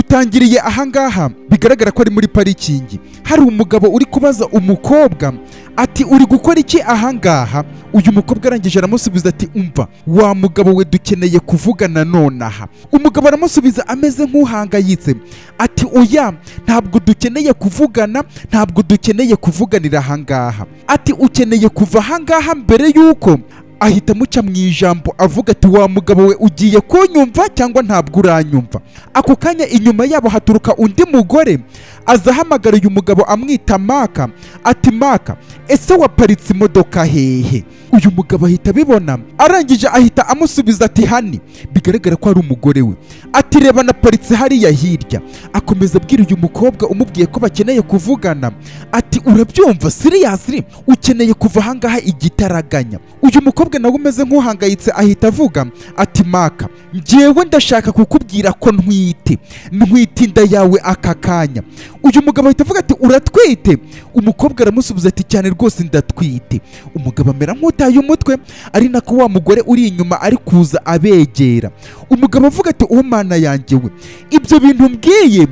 dutangiriye ahangaha bigaragara ko ari muri parikingi hari umugabo uri kubaza umukobwa ati uri gukora iki ahangaha uyu mukobwa arangije aramusubiza ati umva wa mugabo we dukeneye kuvugana nonaha umugabo aramusubiza ameze nk'uhangayitse ati oya ntabwo dukeneye kuvugana ntabwo dukeneye kuvuganira ahangaha ati ukeneye kuva ahangaha mbere y'uko ahita amuca mu ijambo avuga ati wa mugabo we ugiye kunyumva cyangwa ntabwo uranyumva ako kanya inyuma yabo haturuka undi mugore aza ahamagara uyu mugabo amwita maka ati maka ese waparitse imodoka hehe uyu mugabo ahita abibona arangije ahita amusubiza ati hani bigaragara ko ari umugore we ati reba naparitse hariya hirya akomeza abwira uyu mukobwa umubwiye ko bakeneye kuvugana ati urabyumva siriyasiri ukeneye kuva ahangaha igitaraganya uyu mukobwa nawe umeze nk'uhangayitse ahita avuga ati maka njyewe ndashaka kukubwira ko ntwite ntwite inda yawe aka kanya uyu mugabo ahita avuga ati uratwite umukobwa aramusubiza ati cyane rwose ndatwite umugabo amera nk'utaye umutwe ari nako wa mugore uri inyuma ari kuza abegera umugabo avuga ati uwo mana yanjye we ibyo bintu mbwiye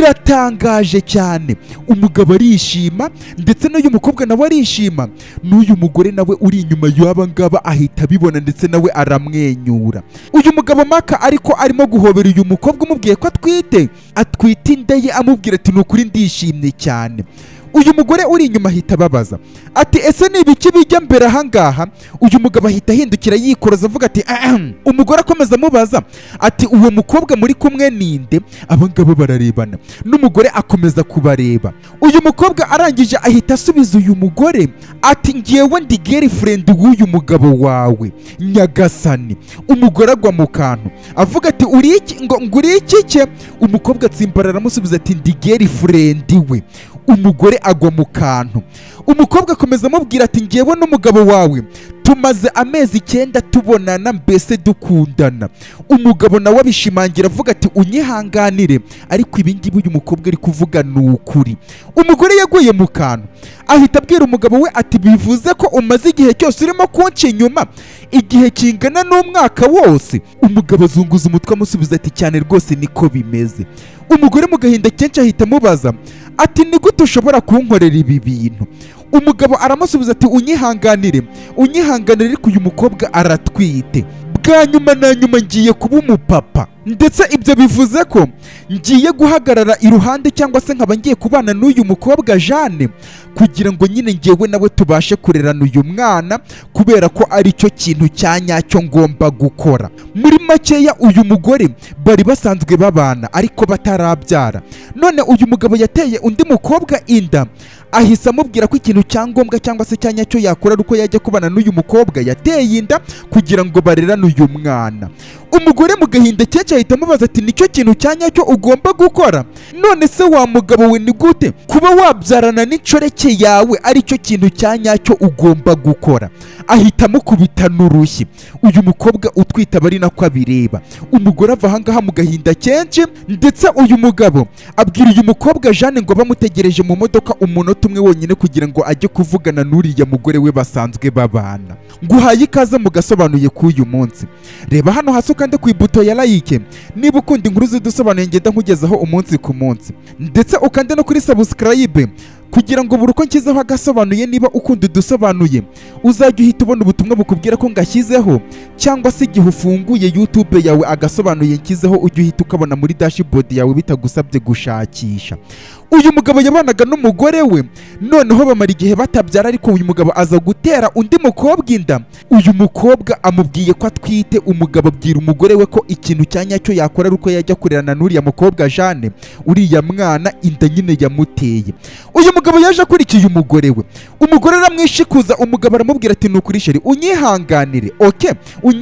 biratangaje cyane umugabo arishima ndetse n'uyu mukobwa nawe arishima n'uyu mugore nawe uri inyuma y'aba ngaba ahita abibona ndetse nawe aramwenyura uyu mugabo maka ariko arimo guhobera uyu mukobwa umubwiye ko atwite atwite inda ye amubwira ati ni ukuri ndishimye cyane uyu mugore uri inyuma ahita ababaza ati ese ni ibiki bijya mbere ahangaha uyu mugabo ahita ahindukira yikoroza avuga ati ahem umugore akomeza amubaza ati uwo mukobwa muri kumwe ninde abangabo bararebana n'umugore akomeza kubareba uyu mukobwa arangije ahita asubiza uyu mugore ati ngewe ndi girlfriend w'uyu mugabo wawe nyagasani umugore agwa mu kantu avuga ati uri iki ngo ngo uri iki cye umukobwa atsimbarara aramusubiza ati ndi girlfriend we umugore agwa mu kantu umukobwa akomeza amubwira ati ngewe n'umugabo wawe tumaze amezi icyenda tubonana mbese dukundana umugabo nawe abishimangira avuga ati unyihanganire ariko ibi ngibi uyu mukobwa ari kuvuga ni ukuri umugore yaguye mu kantu ahita abwira umugabo we ati bivuze ko umaze igihe cyose urimo kunca inyuma igihe kingana n'umwaka wose umugabo azunguza umutwe amusubiza ati cyane rwose niko bimeze umugore mu gahinda kenshi ahita amubaza ati ni gute ushobora kunkorera ibi bintu umugabo aramusubiza ati unyihanganire unyihanganire ariko uyu mukobwa aratwite bwa nyuma na nyuma ngiye kuba umupapa ndetse ibyo bivuze ko ngiye guhagarara iruhande cyangwa se nkaba ngiye kubana n'uyu mukobwa Jeanne kugira ngo nyine ngewe nawe tubashe kurerana uyu mwana kubera ko ari cyo kintu cya nyacyo ngomba gukora muri makeya uyu mugore bari basanzwe babana ariko batarabyara none uyu mugabo yateye undi mukobwa inda ahise amubwira ko ikintu cya ngombwa cyangwa se cya nyacyo yakora ari uko yajya kubana n'uyu mukobwa yateye inda kugira ngo barerane uyu mwana umugore mu gahinda kenshi ahita amubaza ati nicyo kintu cya nyacyo ugomba gukora none se wa mugabo we ni gute kuba wabyarana n'inshoreke yawe aricyo kintu cya nyacyo ugomba gukora ahita amukubita n'urushyi uyu mukobwa utwite aba ari nako abireba umugore ava ahangaha mu gahinda kenshi ndetse uyu mugabo abwira uyu mukobwa Jeanne ngo bamutegereje mu modoka umunota umwe wonyine kugira ngo ajye kuvugana n'uriya mugore we basanzwe babana nguhaye ikaze mu gasobanuye k'uyu munsi reba hano hasi ukande ku ibuto ya like niba ukunda inkuru zidusobanuye ngenda nkugezaho umunsi ku munsi ndetse ukande no kuri subscribe kugira ngo buri uko nshyizeho agasobanuye niba ukunda udusobanuye uzajya uhita ubona ubutumwa bukubwira ko ngashyizeho cyangwa se igihe ufunguye YouTube yawe agasobanuye nshyizeho ujya uhita ukabona muri dashboard yawe bitagusabye gushakisha uyu mugabo yabanaga n'umugore we noneho bamara igihe batabyara ariko uyu mugabo aza gutera undi mukobwa inda uyu mukobwa amubwiye ko atwite umugabo abwira umugore we ko ikintu cya nyacyo yakora ari uko yajya kurerana n'uriya mukobwa Jeanne uriya mwana inda nyine yamuteye uyu mugabo yaje akurikiye umugore we umugore aramwishikuza umugabo aramubwira ati nukuri sheri unyihanganire oke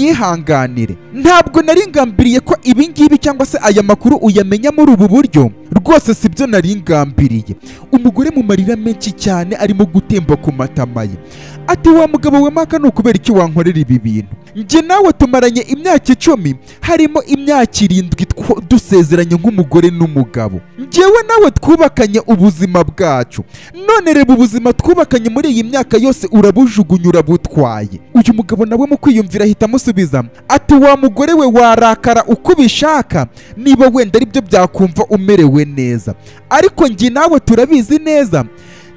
unyihanganire ntabwo nari ngambiriye ko ibi ngibi cyangwa se aya makuru uyamenya muri ubu buryo rwose sibyo nari ngambiriye umugore mu marira menshi cyane arimo gutemba ku matama ye ati wa mugabo we maka ni ukubera iki wankorera ibi bintu njye nawe tumaranye imyaka icumi harimo imyaka irindwi two- dusezeranye nk'umugore n'umugabo njyewe nawe twubakanye ubuzima bwacu none reba ubuzima twubakanye muri iyi myaka yose urabujugunya urabutwaye uyu mugabo nawe mu kwiyumvira ahita amusubiza ati wa mugore we warakara uko ubishaka niba wenda aribyo byakumva umerewe neza ariko njye nawe turabizi neza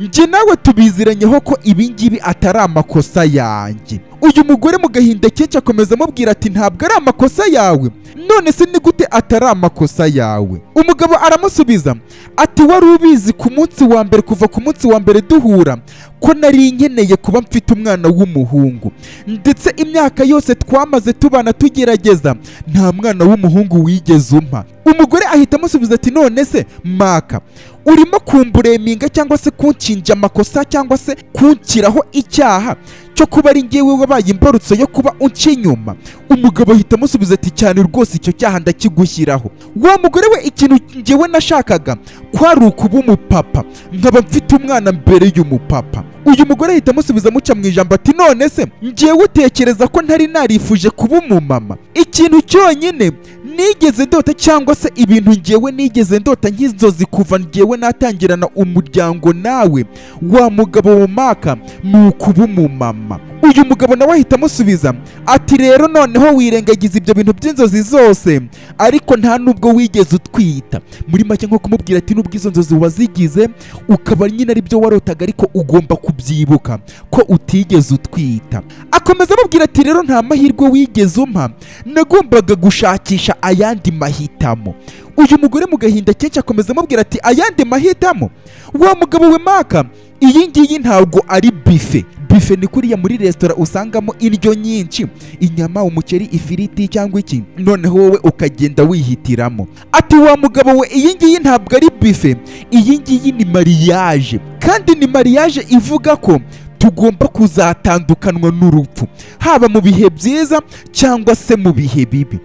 njye nawe tubiziranyeho ko ibi ngibi atari amakosa yanjye uyu mugore mu gahinda kenshi akomeza amubwira ati ntabwo ari amakosa yawe none se ni gute atari amakosa yawe umugabo aramusubiza ati wari ubizi ku munsi wa mbere kuva ku munsi wa mbere duhura ko nari nkeneye kuba mfite umwana w'umuhungu ndetse imyaka yose twamaze tubana tugerageza nta mwana w'umuhungu wigeze umpa umugore ahita amusubiza ati none se maka urimo kumbureminga cyangwa se kunshinja amakosa cyangwa se kunshyiraho icyaha cyo kuba ari ngewe wabaye imbarutso yo kuba unca inyuma umugabo ahita amusubiza ati cyane rwose icyo cyaha ndakigushyiraho wa mugore we ikintu ngewe nashakaga kwari ukuba umupapa nkaba mfite umwana mbere y'umupapa uyu mugore ahita amusubiza amuca mu ijambo ati none se ngewe utekereza ko ntari narifuje kuba umumama ikintu cyonyine nigeze ndota cyangwa se ibintu ngewe nigeze ndota nk'inzozi kuva ngewe natangirana umuryango nawe wa mugabo wumaka ni ukuba umumama uyu mugabo nawe ahita amusubiza ati rero noneho wirengagiza ibyo bintu by'inzozi zose ariko nta nubwo wigeze utwita muri make nko kumubwira ati nubwo izo nzozi wazigize ukaba nyine ari byo warotaga ariko ugomba kubyibuka ko utigeze utwita akomeza amubwira ati rero nta mahirwe wigeze umpa nagombaga gushakisha ayandi mahitamo uyu mugore mu gahinda kenshi akomeza amubwira ati ayandi mahitamo wa mugabo we maka iyi ngiyi ntabwo ari bife bife ni kuriya muri resitora usangamo indyo nyinshi inyama umuceri ifiriti cyangwa iki noneho wowe ukagenda wihitiramo ati wa mugabo we iyi ngiyi ntabwo ari bife iyi ngiyi ni mariage kandi ni mariage ivuga ko tugomba kuzatandukanwa n'urupfu haba mu bihe byiza cyangwa se mu bihe bibi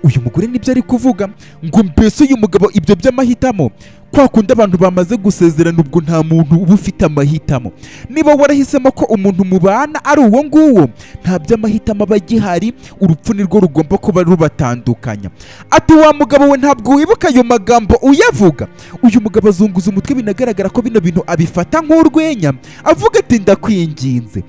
uyu mugore nibyo ari kuvuga ngo mbese uyu mugabo ibyo by'amahitamo kwa kundi abantu bamaze gusezerana ubwo nta muntu uba ufite amahitamo niba warahisemo ko umuntu mubana ari uwo nguwo nta by'amahitamo aba agihari urupfu nirwo rugomba kuba rubatandukanya ati wa mugabo we ntabwo wibuka ayo magambo uyavuga uyu mugabo azunguza umutwe binagaragara ko bino bintu abifata nk'urwenya avuga ati ndakwinginze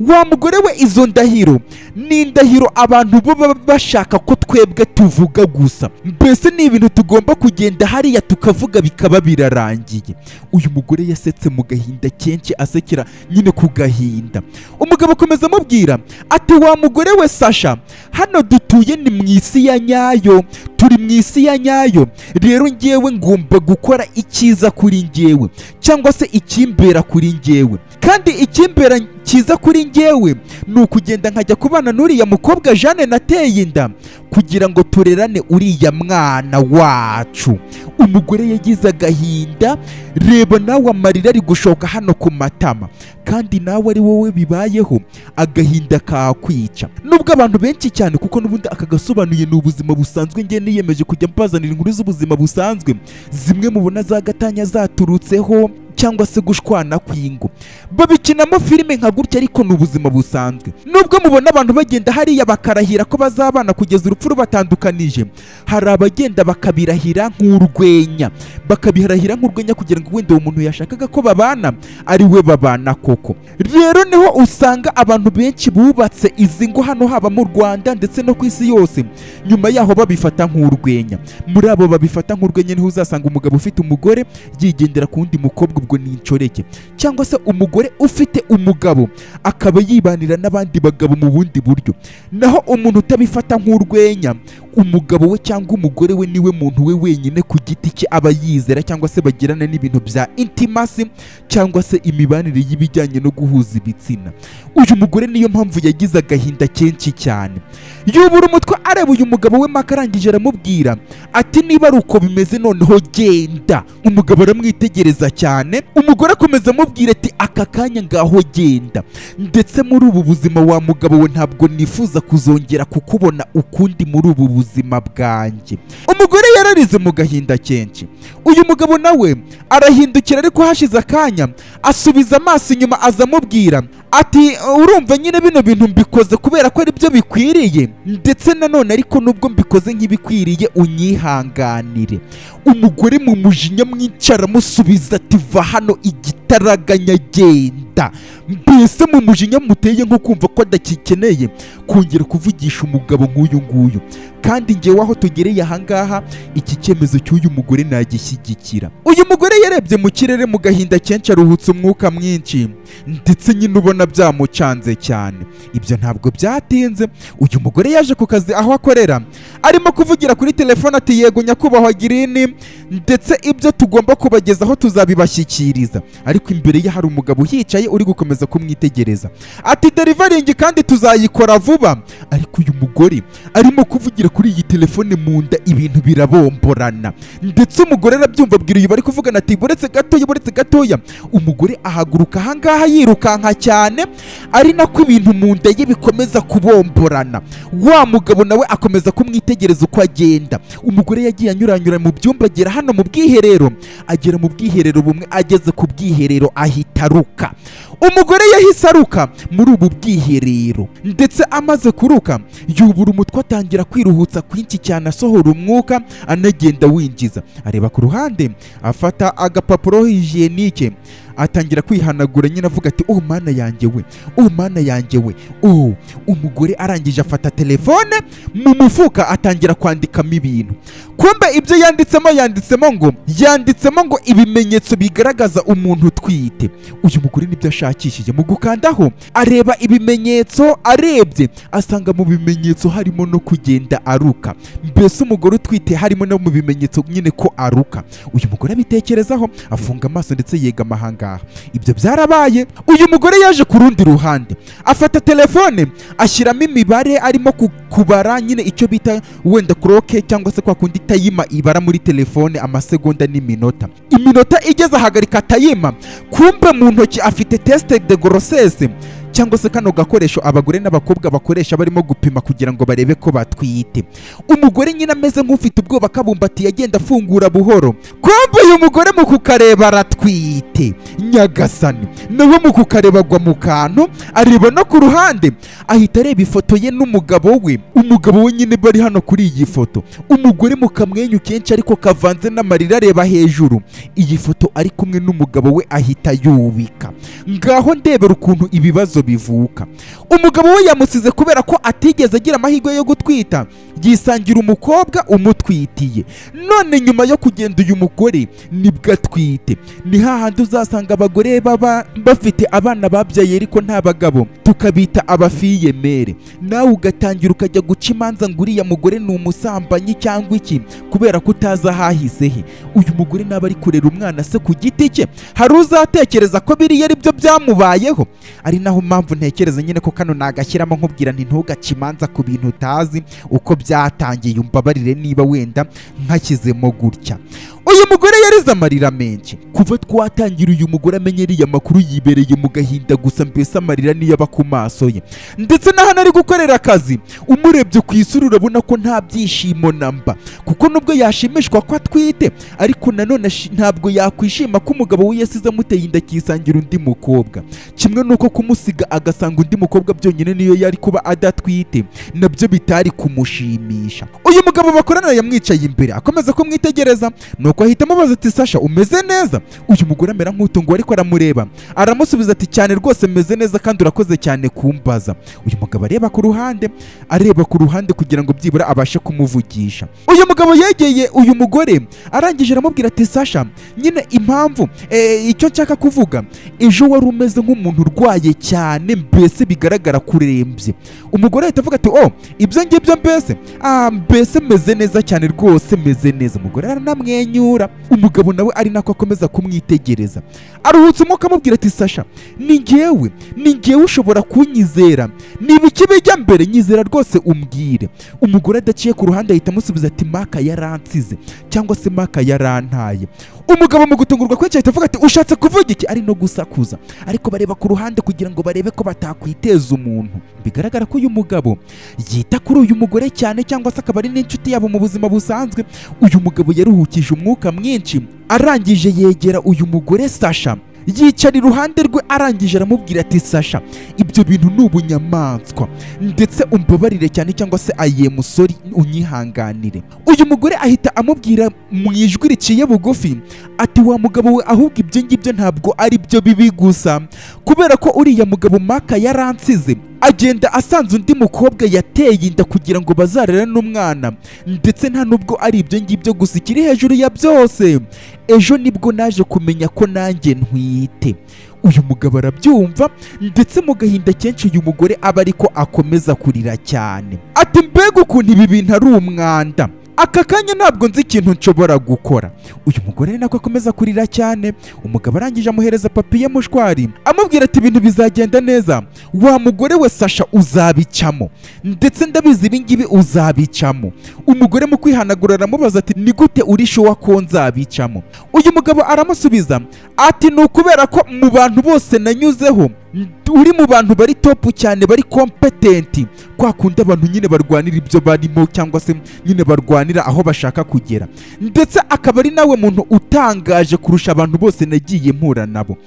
wa mugore we izo ndahiro ni indahiro abantu baba bashaka ko twebwe tuvuga gusa mbese ni ibintu tugomba kugenda hariya tukavuga bikaba birarangiye uyu mugore yasetse mu gahinda kenshi asekera nyine ku gahinda umugabo akomeza amubwira ati wa mugore we sasha hano dutuye ni mu isi ya nyayo turi mu isi ya nyayo rero ngewe ngomba gukora icyiza kuri ngewe cyangwa se ikimbera kuri ngewe kandi ikimbera cyiza kuri ngewe ni ukugenda nkajya kubana n'uriya mukobwa Jeanne nateye inda kugira ngo turerane uriya mwana wacu umugore yagize agahinda reba nawe amarira ari gushoka hano ku matama kandi nawe ari wowe bibayeho agahinda kakwica nubwo abantu benshi cyane kuko n'ubundi aka gasobanuye ni ubuzima busanzwe nge niyemeje kujya mbazanira inkuru z'ubuzima busanzwe zimwe mubona za gatanya zaturutseho cyangwa se gushwana kw'ingo babikinamo filime nka gutya ariko ni ubuzima busanzwe nubwo mubona abantu bagenda hariya bakarahira ko bazabana kugeza urupfu rubatandukanije hari abagenda bakabirahira nk'urwenya bakabirahira nk'urwenya kugira ngo wenda uwo muntu yashakaga ko babana ari we babana koko rero niho usanga abantu benshi bubatse izi ngo hano haba mu Rwanda ndetse no ku isi yose nyuma yaho babifata nk'urwenya muri abo babifata nk'urwenya niho uzasanga umugabo ufite umugore yigendera ku wundi mukobwa ubwo ni inshoreke cyangwa se umugore ufite umugabo akaba yibanira n'abandi bagabo mu bundi buryo naho umuntu utabifata nk'urwenya umugabo we cyangwa umugore we niwe muntu we wenyine ku giti cye aba yizera cyangwa se bagirana n'ibintu bya intimasi cyangwa se imibanire y'ibijyanye no guhuza ibitsina uyu mugore niyo mpamvu yagize agahinda kenshi cyane yubura umutwe areba uyu mugabo we maka arangije aramubwira ati niba ari uko bimeze noneho genda umugabo aramwitegereza cyane umugore akomeza amubwira ati aka kanya ngaho genda ndetse muri ubu buzima wa mugabo we ntabwo nifuza kuzongera kukubona ukundi muri ubu buzima bwanjye umugore yararize mu gahinda kenshi uyu mugabo nawe arahindukira ariko hashize akanya asubiza amaso inyuma aza amubwira ati urumva nyine bino bintu mbikoze kubera ko ari byo bikwiriye ndetse nanone ariko nubwo mbikoze nk'ibikwiriye unyihanganire umugore mu mujinya mwinshi aramusubiza ati va hano igitaraganya genda mbese mu mujinya muteye nko kumva ko adakikeneye kongera kuvugisha umugabo nk'uyu nguyu kandi ngewe aho tugereye ahangaha iki cyemezo cy'uyu mugore nagishyigikira uyu mugore yarebye mu kirere mu gahinda kenshi aruhutse umwuka mwinshi ndetse nyine ubona byamucanze cyane ibyo ntabwo byatinze uyu mugore yaje ku kazi aho akorera arimo kuvugira kuri telefone ati yego nyakubahwa girini ndetse ibyo tugomba kubagezaho tuzabibashyikiriza ariko imbere ye hari umugabo uhicaye uri gukomeza kumwitegereza ati derivaringi kandi tuzayikora vuba ariko uyu mugore arimo kuvugira kuri iyi telefone mu nda ibintu birabomborana ndetse umugore arabyumva abwira uyu bari kuvugana ati buretse gatoya buretse gatoya umugore ahaguruka ahangaha yirukanka cyane ari nako ibintu mu nda ye bikomeza kubomborana wa mugabo nawe akomeza kumwitegereza uko agenda umugore yagiye anyuranyura mu byumba agera hano mu bwiherero agera mu bwiherero bumwe ageze ku bwiherero ahita aruka umugore yahise aruka muri ubu bwiherero ndetse amaze kuruka yubura umutwe atangira kwiruhutsa kwinshi cyane asohora umwuka anagenda winjiza areba ku ruhande afata agapapuro hijenike atangira kwihanagura nyine avuga ati oh mana yanjye we oh mana yanjye we oh umugore arangije afata telefone mu mufuka atangira kwandikamo ibintu kumbe ibyo yanditsemo yanditsemo ngo yanditsemo ngo ibimenyetso bigaragaza umuntu utwite uyu mugore nibyo ashakishije mu gukandaho areba ibimenyetso arebye asanga mu bimenyetso harimo no kugenda aruka mbese umugore utwite harimo no mu bimenyetso nyine ko aruka uyu mugore abitekerezaho afunga amaso ndetse yegama ahangaha ibyo byarabaye uyu mugore yaje ku rundi ruhande afata telefone ashyiramo imibare arimo ku- kubara nyine icyo bita wenda kuroke cyangwa se kwa kundi tayima ibara muri telefone amasegonda n'iminota iminota igeze ahagarika tayima kumbe mu ntoki afite tesite de gorosese cyangwa se kano gakoresho abagore n'abakobwa bakoresha barimo gupima kugira ngo barebe ko batwite umugore nyine ameze nk'ufite ubwoba akabumbatiye agenda afungura buhoro kumbe uyu mugore mu kukareba aratwite nyagasani nawe mu kukareba agwa mu kantu areba no ku ruhande ahita areba ifoto ye n'umugabo we umugabo we nyine bari hano kuri iyi foto umugore mu kamwenyu kenshi ariko kavanze n'amarira areba hejuru iyi foto ari kumwe n'umugabo we ahita yubika ngaho ndebera ukuntu ibibazo bivuka umugabo we yamusize kubera ko atigeze agira amahirwe yo gutwita yisangira umukobwa umutwitiye none nyuma yo kugenda uyu mugore nibwo atwite ni hahandi uzasanga abagore baba bafite abana babyaye ariko nta bagabo tukabita abafiyemere nawe ugatangira ukajya guca imanza ngo uriya mugore ni umusambanyi cyangwa iki kubera ko utazi ahahise he uyu mugore naba ari kurera umwana se ku giti cye hari uzatekereza ko biriya ari byo byamubayeho ari naho mpamvu ntekereza nyine ko kano nagashyiramo nkubwira nti ntugace imanza ku bintu utazi uko byatangiye umbabarire niba wenda nkakizemo gutya uyu mugore yarize amarira menshi kuva twatangira uyu mugore amenye ariya makuru yibereye mu gahinda gusa mbese amarira niyo aba ku maso ye ndetse n'ahantu ari gukorera akazi umurebye ku isura urabona ko nta byishimo na mba kuko nubwo yashimishwa ko atwite ariko nanone ashi- ntabwo yakwishima ko umugabo we yasize amuteye inda akisangira undi mukobwa kimwe n'uko kumusiga agasanga undi mukobwa byonyine niyo yari kuba adatwite nabyo bitari kumushimisha uyu mugabo bakorana yamwicaye imbere akomeza kumwitegereza nuko ahita amubaza ati sasha umeze neza uyu mugore amera nk'utunguwe ariko aramureba aramusubiza ati cyane rwose meze neza kandi urakoze cyane kumbaza uyu mugabo areba ku ruhande areba ku ruhande kugira ngo byibura abashe kumuvugisha uyu mugabo yegeye uyu mugore arangije aramubwira ati sasha nyine impamvu eh, icyo nshaka kuvuga ejo wari umeze nk'umuntu urwaye cyane mbese bigaragara ko urembye umugore ahita avuga ati oh ibyo ngibyo mbese ah mbese meze neza cyane rwose meze neza umugore aranamwenyura umugabo nawe ari nako akomeza kumwitegereza aruhutse umwuka amubwira ati sasha ni ngewe ni ngewe ushobora kunyizera niba iki bijya mbere nyizera rwose umbwire umugore adaciye ku ruhande ahita amusubiza ati maka yaransize cyangwa se maka yarantaye umugabo mu gutungurwa kwinshi ahita avuga ati ushatse kuvuga iki ari no gusakuza ariko bareba ku ruhande kugira ngo barebe ko batakwiteza umuntu bigaragara ko uyu mugabo yita kuri uyu mugore cyane cyangwa se akaba ari n'inshuti yabo mu buzima busanzwe uyu mugabo yaruhukije umwuka mwinshi arangije yegera uyu mugore sasha yicara iruhande rwe arangije aramubwira ati sasha ibyo bintu ni ubunyamaswa ndetse umbabarire cyane cyangwa se aye musori unyihanganire uyu mugore ahita amubwira mu ijwi riciye bugufi ati wa mugabo we ahubwo ibyo ngibyo ntabwo ari byo bibi gusa kubera ko uriya mugabo maka yaransize agenda asanze undi mukobwa yateye inda kugira ngo bazarere n'umwana ndetse nta nubwo ari ibyo ngibyo gusa ikiri hejuru ya byose ejo nibwo naje kumenya ko nanjye ntwite uyu mugabo arabyumva ndetse mu gahinda kenshi uyu mugore aba ariko akomeza kurira cyane ati mbega ukuntu ibi bintu ari umwanda aka kanya ntabwo nzi ikintu nshobora gukora uyu mugore nako akomeza kurira cyane umugabo arangije amuhereza papiye mushwari amubwira ati ibintu bizagenda neza wa mugore we sasha uzabicamo ndetse ndabizi ibingibi uzabicamo umugore mu kwihanagura aramubaza ati ni gute uri shuwa ko nzabicamo uyu mugabo aramusubiza ati ni ukubera ko mu bantu bose nanyuzeho uri mu bantu bari topu cyane bari kompetenti kwa kundi abantu nyine barwanira ibyo barimo cyangwa se nyine barwanira aho bashaka kugera ndetse akaba ari nawe muntu utangaje kurusha abantu bose nagiye mpura nabo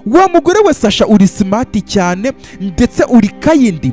wa mugore we sasha uri simati cyane ndetse uri kayindi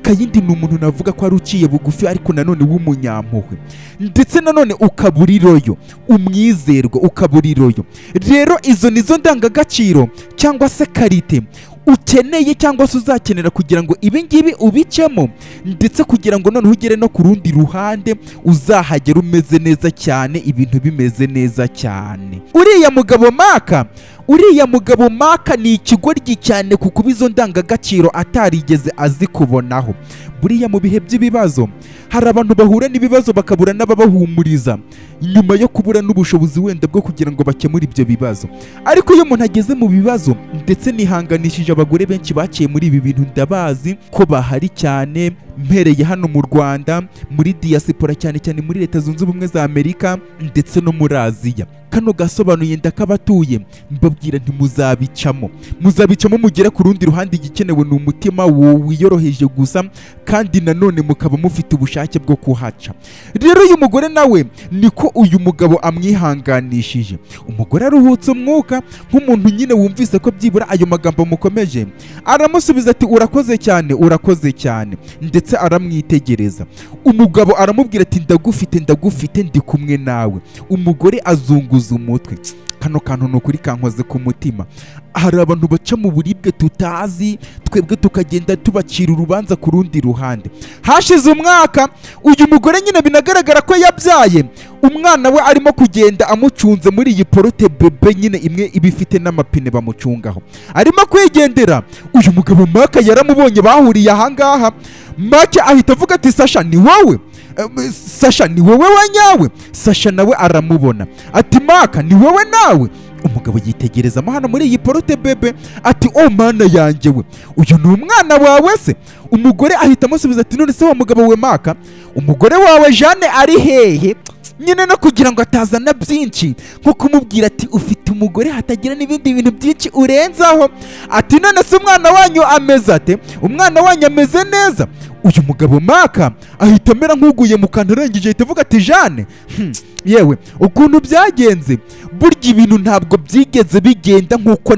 kayindi ni umuntu navuga ko ari uciye bugufi ariko nanone w'umunyampuhwe ndetse nanone ukaba uri royo umwizerwa ukaba uri royo rero izo ni zo ndangagaciro cyangwa se karite ukeneye cyangwa se uzakenera kugira ngo ibingibi ubicemo ndetse kugira ngo noneho ugere no ku rundi ruhande uzahagera umeze neza cyane ibintu bimeze neza cyane uriya mugabo maka uriya mugabo maka ni ikigoryi cyane ku kuba izo ndangagaciro atarigeze azikubonaho buriya mu bihe by'ibibazo hari abantu bahura n'ibibazo bakabura n'ababahumuriza nyuma yo kubura n'ubushobozi wenda bwo kugira ngo bakemure ibyo bibazo ariko iyo umuntu ageze mu bibazo ndetse nihanganishije abagore benshi baciye muri ibi bintu ndabazi ko bahari cyane mpereye hano mu rwanda muri diyasipora cyane cyane muri leta zunze ubumwe za amerika ndetse no muri aziya kano gasobanuye ndakabatuye mbabwira ntimuzabicamo muzabicamo mugere ku rundi ruhande igikenewe ni umutima wiyoroheje gusa kandi nanone mukaba mufite ubushake bwo kuhaca rero uyu mugore nawe niko uyu mugabo amwihanganishije umugore aruhutse umwuka nk'umuntu nyine wumvise ko byibura ayo magambo mukomeje aramusubiza ati urakoze cyane urakoze cyane ndetse aramwitegereza umugabo aramubwira ati ndagufite ndagufite ndi kumwe nawe umugore azunguza umutwe kano kantu ni ukuri kankoze ku mutima hari abantu baca mu buribwe tutazi twebwe tukagenda tubacira urubanza ku rundi ruhande hashize umwaka uyu mugore nyine binagaragara ko yabyaye umwana we arimo kugenda amucunze muri iyi porote bebe nyine imwe iba ifite n'amapine bamucungaho arimo kwigendera uyu mugabo maka yaramubonye bahuriye ahangaha make ahita avuga ati sasha ni wowe Eh, sasha ni wowe wanyawe sasha nawe aramubona ati maka ni wowe nawe umugabo yitegereza mo hano muri iyi porote bebe ati o mana yanjye we uyu ni umwana wawe se umugore ahita amusubiza ati none se wa mugabo we maka umugore wawe jane ari hehe nyine no kugira ngo atazana byinshi nko kumubwira ati ufite umugore hatagira n'ibindi bintu byinshi urenzaho ati none se umwana wanyu ameze ate umwana wanyu ameze neza uyu mugabo maka ahita amera nk'uguye mu kantu arangije ahita avuga ati jane hmm, yewe ukuntu byagenze burya ibintu ntabwo byigeze bigenda nk'uko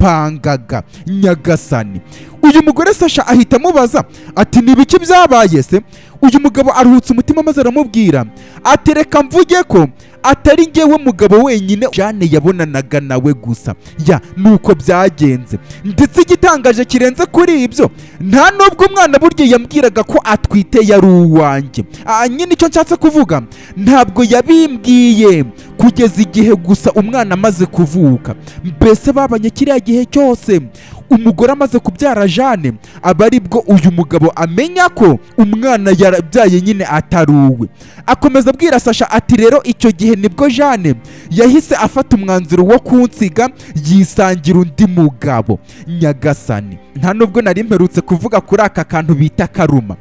nabipangaga nyagasani uyu mugore sasha ahita amubaza ati ni ibiki byabaye se uyu mugabo aruhutse umutima maze aramubwira ati reka mvuge ko atari ngewe mugabo wenyine jane yabonanaga nawe gusa ya nuko byagenze ndetse igitangaje kirenze kuri ibyo nta nubwo umwana burya yambwiraga ko atwite yari uwanjye Ah, nyine icyo nshatse kuvuga ntabwo yabimbwiye kugeza igihe gusa umwana amaze kuvuka mbese babanye kiriya gihe cyose umugore amaze kubyara jane aba ari bwo uyu mugabo amenya ko umwana yarabyaye nyine atari uwe akomeza abwira sasha ati rero icyo gihe nibwo jane yahise afata umwanzuro wo kunsiga yisangira undi mugabo nyagasani nta nubwo nari mperutse kuvuga kuri aka kantu bita karuma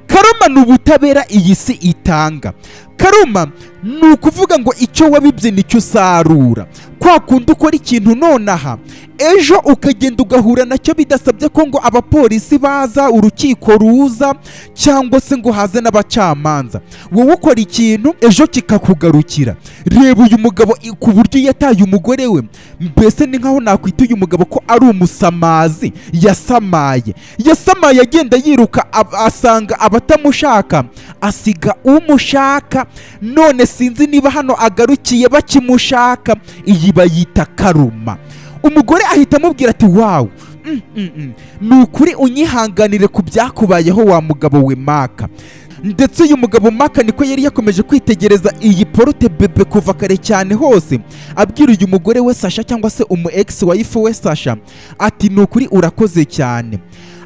karuma ni ubutabera iyi si itanga karuma ni ukuvuga ngo icyo wabibye nicyo usarura kwa kundi ukora ikintu nonaha ejo ukagenda ugahura nacyo bidasabye ko ngo abapolisi baza urukiko ruza cyangwa se ngo haze n'abacamanza wowe ukora ikintu ejo kikakugarukira reba uyu mugabo i- ku buryo yataye umugore we mbese ni nkaho nakwita uyu mugabo ko ari umusamazi yasamaye yasamaye agenda yiruka ab- asanga abatamushaka asiga umushaka none sinzi niba hano agarukiye bakimushaka iyi bayita karuma umugore ahita amubwira ati wawu mm, mm, mm. ni ukuri unyihanganire ku byakubayeho wa mugabo we maka ndetse uyu mugabo maka niko yari yakomeje kwitegereza iyi porote bebe kuva kare cyane hose abwira uyu mugore we sasha cyangwa se umu ex wife we sasha ati ni ukuri urakoze cyane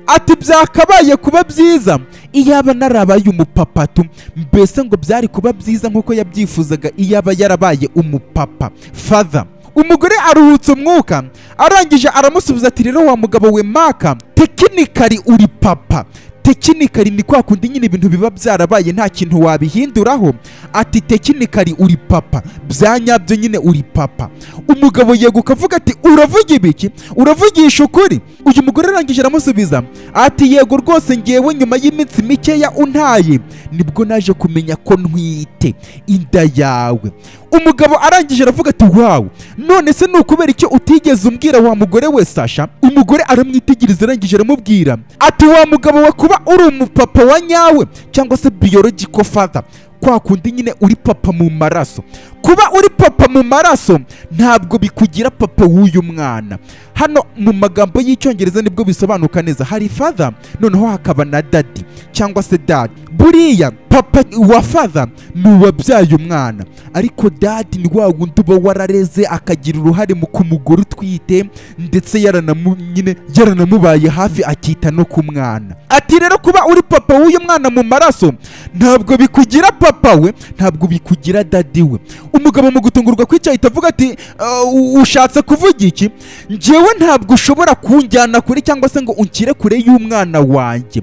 ati byakabaye kuba byiza iyaba narabaye umupapatu mbese ngo byari kuba byiza nk'uko yabyifuzaga iyaba yarabaye umupapa father umugore aruhutse umwuka arangije aramusubiza ati rero wa mugabo we maka tekinikari uri papa tekinikari ni kwa kundi nyine ibintu biba byarabaye nta kintu wabihinduraho ati tekinikari uri papa byanyabyo nyine uri papa umugabo yeguka avuga ati uravuga ibiki uravugisha ukuri uyu mugore arangije aramusubiza ati yego rwose ngewe nyuma y'iminsi mikeya untaye nibwo naje kumenya ko ntwite inda yawe umugabo arangije aravuga ati wawu none se ni ukubera icyo utigeze umbwira wa mugore we sasha umugore aramwitegereza arangije aramubwira ati wa mugabo we kuba uri umupapa wa nyawe cyangwa se biological father kwa kundi nyine uri papa mu maraso kuba uri papa mu maraso ntabwo bikugira papa w'uyu mwana hano mu magambo y'icyongereza nibwo bisobanuka neza hari father noneho hakaba na daddy cyangwa se dad buriya papa wa father ni uwabyaye umwana ariko dadi ni wa wundi uba warareze akagira uruhare mu kumugore utwite ndetse yaranamu, nyine yaranamubaye hafi akita no ku mwana ati rero kuba uri papa w'uyu mwana mu maraso ntabwo bikugira papa we ntabwo bikugira dadi we umugabo mu gutungurwa kwica ahita avuga ati "Uh, ushatse kuvuga iki njyewe ntabwo ushobora kunjyana kure cyangwa se ngo unshyire kure y'umwana wanjye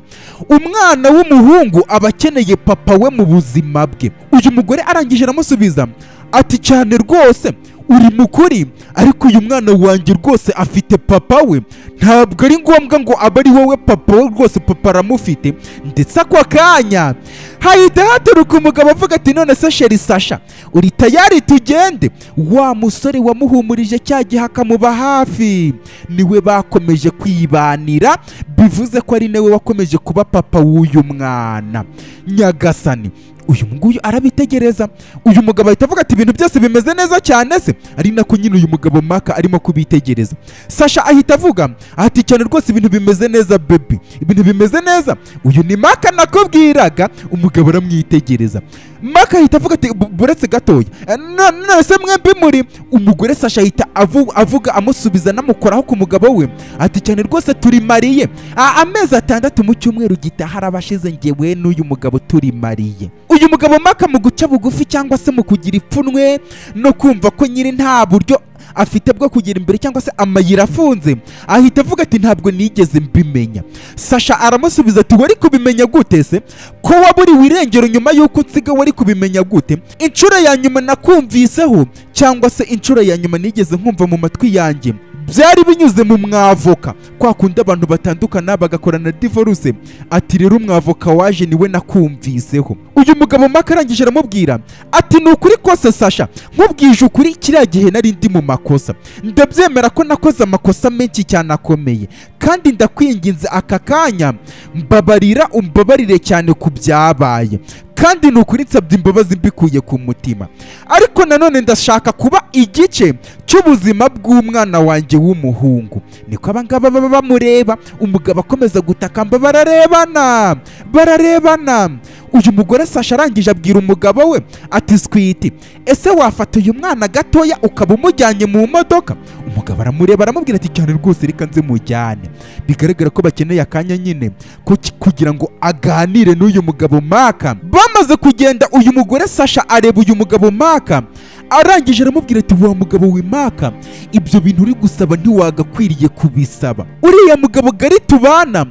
umwana w'umuhungu aba akeneye papa we mu buzima bwe uyu mugore arangije aramusubiza ati cyane rwose uri mukuri ariko uyu mwana wanjye rwose afite papa we ntabwo ari ngombwa ngo abe ari wowe papa we rwose papa aramufite ndetse ako kanya hahita haturuka umugabo avuga ati none se sheri sasha uri tayari tugende wa musore wamuhumurije cya gihe akamuba hafi niwe bakomeje kwibanira bivuze ko ari nawe wakomeje kuba papa w'uyu mwana nyagasani uyu nguyu arabitegereza uyu mugabo ahita avuga ati ibintu byose bimeze neza cyane se ari nako nyine uyu mugabo maka arimo kubitegereza sasha ahita avuga ati cyane rwose ibintu bimeze neza bebi ibintu bimeze neza uyu ni maka nakubwiraga umugabo aramwitegereza maka ahita avuga ati "Bu- buretse gatoya eh, no- nonese mwembi muri umugore sasha ahita avu- avuga amusubiza anamukoraho ku mugabo we ati cyane rwose turi mariye A- amezi atandatu mu cyumweru gitaha arabashize ngewe n'uyu mugabo turi mariye uyu mugabo maka mu guca bugufi cyangwa se mu kugira ipfunwe no kumva ko nyiri nta buryo afite bwo kugera imbere cyangwa se amayira afunze ahita avuga ati ntabwo nigeze mbimenya sasha aramusubiza ati wari kubimenya gute se ko waburiwe irengero nyuma y'uko unsiga wari kubimenya gute inshuro ya nyuma nakumviseho cyangwa se inshuro ya nyuma nigeze nkumva mu matwi yanjye byari binyuze mu mwavoka kwa kundi abantu batandukana bagakorana divorce ati rero umwavoka waje niwe nakumviseho uyu mugabo maka arangije aramubwira ati ni ukuri kose sasha nkubwije ukuri kiriya gihe nari ndi mu makosa ndabyemera ko nakoze amakosa menshi cyane akomeye kandi ndakwinginze aka kanya mbabarira umbabarire cyane ku byabaye kandi ni ukuri nsabye imbabazi mbikuye ku mutima ariko nanone ndashaka kuba igice cy'ubuzima bw'umwana wanjye w'umuhungu niko abangaba baba bamureba umugabo akomeza gutakamba bararebana bararebana uyu mugore sasha arangije abwira umugabo we ati switi ese wafata uyu mwana gatoya ukaba umujyanye mu modoka umugabo aramureba aramubwira ati cyane rwose reka nze mujyane bigaragara ko bakeneye akanya nyine ko ki- kugira ngo aganire n'uyu mugabo maka bamaze kugenda uyu mugore sasha areba uyu mugabo maka arangije aramubwira ati wa mugabo wimaka ibyo bintu uri gusaba ntiwagakwiriye kubisaba uriya mugabo gari tubana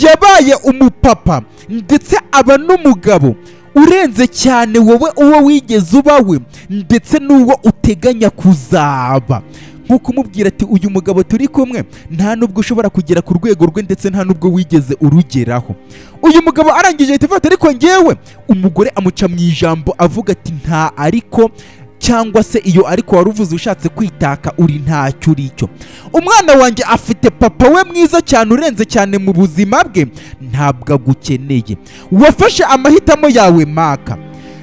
yabaye umupapa ndetse aba n'umugabo urenze cyane wowe uwo wigeze ubawe ndetse n'uwo uteganya kuzaba nko kumubwira ati uyu mugabo turi kumwe nta nubwo ushobora kugera ku rwego rwe ndetse nta nubwo wigeze urugeraho uyu mugabo arangije ahita avuga ati ariko ngewe umugore amuca mu ijambo avuga ati nta ariko cyangwa se iyo ariko wari uvuze ushatse kwitaka uri ntacyo uri cyo umwana wanjye afite papa we mwiza cyane urenze cyane mu buzima bwe ntabwo agukeneye wafashe amahitamo yawe maka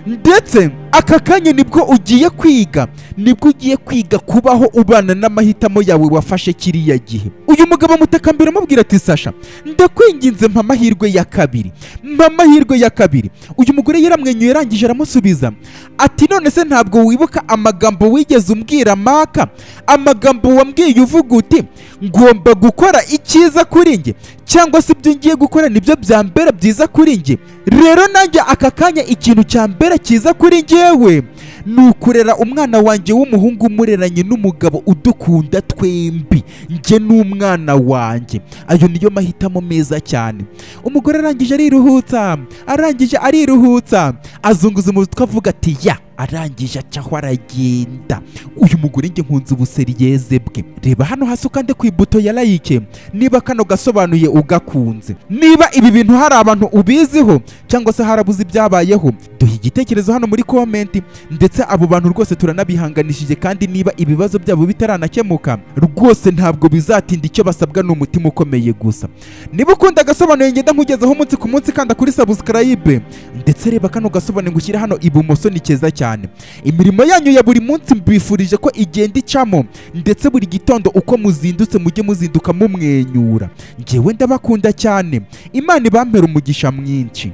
ndetse aka kanya nibwo ugiye kwiga nibwo ugiye kwiga kubaho ubana n'amahitamo yawe wafashe kiriya gihe uyu mugabo mutakambira amubwira ati sasha ndakwinginze mpa amahirwe ya kabiri mpa amahirwe ya kabiri uyu mugore yaramwenyuye arangije aramusubiza ati none se ntabwo wibuka amagambo wigeze umbwira maka amagambo wambwiye uvuga uti ngomba gukora icyiza kuri njye cyangwa se ibyo ngiye gukora nibyo byambera byiza kuri njye rero nanjye aka kanya ikintu cyambera cyiza kuri njyewe ni ukurera umwana wanjye w'umuhungu umureranye n'umugabo udukunda twembi njye n'umwana wanjye ayo niyo mahitamo meza cyane umugore arangije ariruhutsa arangije ariruhutsa azunguza umutwe avuga ati ya arangije acaho aragenda uyu mugore njye nkunze ubuseriyeze bwe reba hano hasi ukande ku ibuto ya layike niba kano gasobanuye ugakunze niba ibi bintu hari abantu ubiziho cyangwa se harabuze ibyabayeho duhe igitekerezo hano muri komenti ndetse abo bantu rwose turanabihanganishije kandi niba ibibazo byabo bitaranakemuka rwose ntabwo bizatinda icyo basabwa ni umutima ukomeye gusa niba ukunda agasobanuro ngenda nkugezeho umunsi ku munsi kanda kuri sabusikarayibe ndetse reba kano gasobanuro ngushyire hano ibumoso ni keza cyane imirimo yanyu ya buri munsi mbifurije ko igenda icamo ndetse buri gitondo uko muzindutse mujye muzinduka mumwenyura ngewe ndabakunda cyane imana ibampera umugisha mwinshi